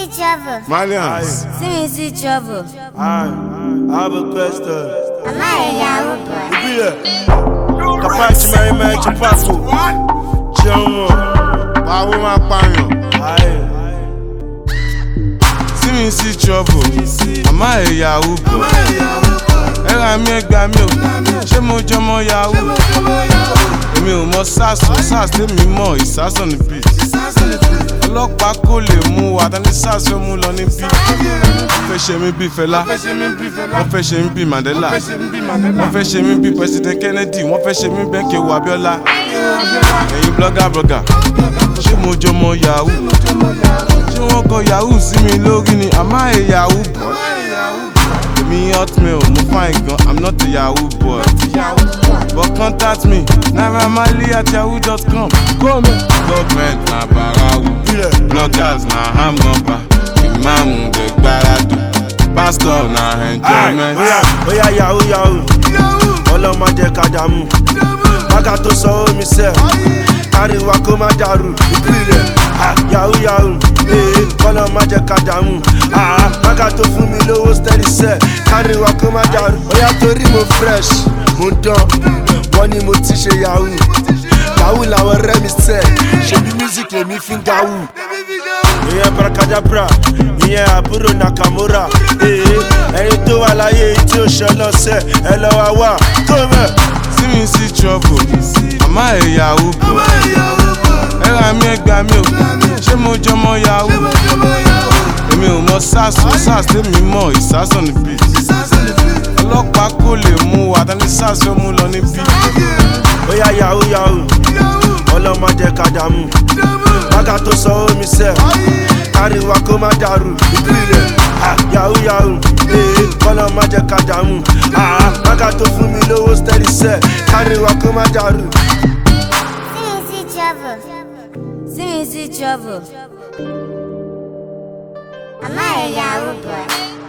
see trouble. Malians. See me see trouble. I have a question. I'm not a Yahoo boy. Ìbílẹ̀. Kàpáàtì mẹ́rin mẹ́rin ti pàkó. Jẹun mọ̀. Báwo máa pààyàn? Ayé. See me see trouble. Àmọ́ ẹ̀ yahoo bọ̀. Ẹ ra mi ẹgbà mi o. Ṣé mo jọmọ yahoo? Èmi ò mọ SARS o, SARS tèmi mọ̀ ìsásàn ní bí. Ọlọ́pàá kò lè mú wa, tani SARS fẹ́ mú lọ ní bí. Wọ́n fẹ́ ṣe mí bí Fẹlá. Wọ́n fẹ́ ṣe mí bí Mandela. Wọ́n fẹ́ ṣe mí bí President Kennedy. Wọ́n fẹ́ ṣe mí bẹ́ẹ̀ kí ewu Abiola. Ẹ̀yin blogger blogger. Ṣé mo jọmọ yahoo? ṣé wọ́n kọ yahoo sí mi lórí ni àmọ́ ẹ̀ yahoo boy. èmi hotmail mo fine gan i'm not a yahoo boy. but contact me naira marley at yahoo dot com. government na barawu bloggers na hamgamba imaamu dey gbaradu pastor na enjoyment. Oya oya yahoo yahoo. Ọlọ́mọ jẹ́ ká dààmú. Bága tó sọ omi sẹ́. Káríwá kó má dàrú. Ìbílẹ̀. Ah, Yahoo yahoo. Ee ọlọ́mọ jẹ́ ká dààmú. Ah, Bága tó fún mi lówó steady sẹ́. Káríwá kó má dàrú. Oya torí mo fresh. Mo dán. Wọ́n ní mo ti ṣe yahoo. Yahoo làwọn ọ̀rẹ́ mi sẹ́. Ṣebí music lèmi fi ń gawú. ìyẹn brakadabra ìyẹn àbúrò nakamura ee ẹni tó wà láyé tí ó ṣe lọ́sẹ̀ ẹ lọ́ wá wá tó mẹ́. see me see trouble àmọ́ ẹ̀ yahoo boy. ẹ ra mi ẹgbà mi o ṣé mo jọmọ yahoo. èmi ò mọ SARS o, SARS tèmi mọ̀ ìsásàn ní bí. ọlọ́pàá kò lè mú wa, tani SARS fẹ́ mú lọ ní bí. bóyá yahoo yahoo ọlọ́mọ jẹ́ ká dààmú bága tó sọ omi sẹ́ káríwá kó má dàrú ìbílẹ̀ Ah, yahoo yahoo ee ọlọ́mọ jẹ́ ká dààmú Ah, bága tó fún mi lówó steady sẹ́ káríwá kó má dàrú. See me see trouble. See me see trouble. I'm not a Yahoo boy.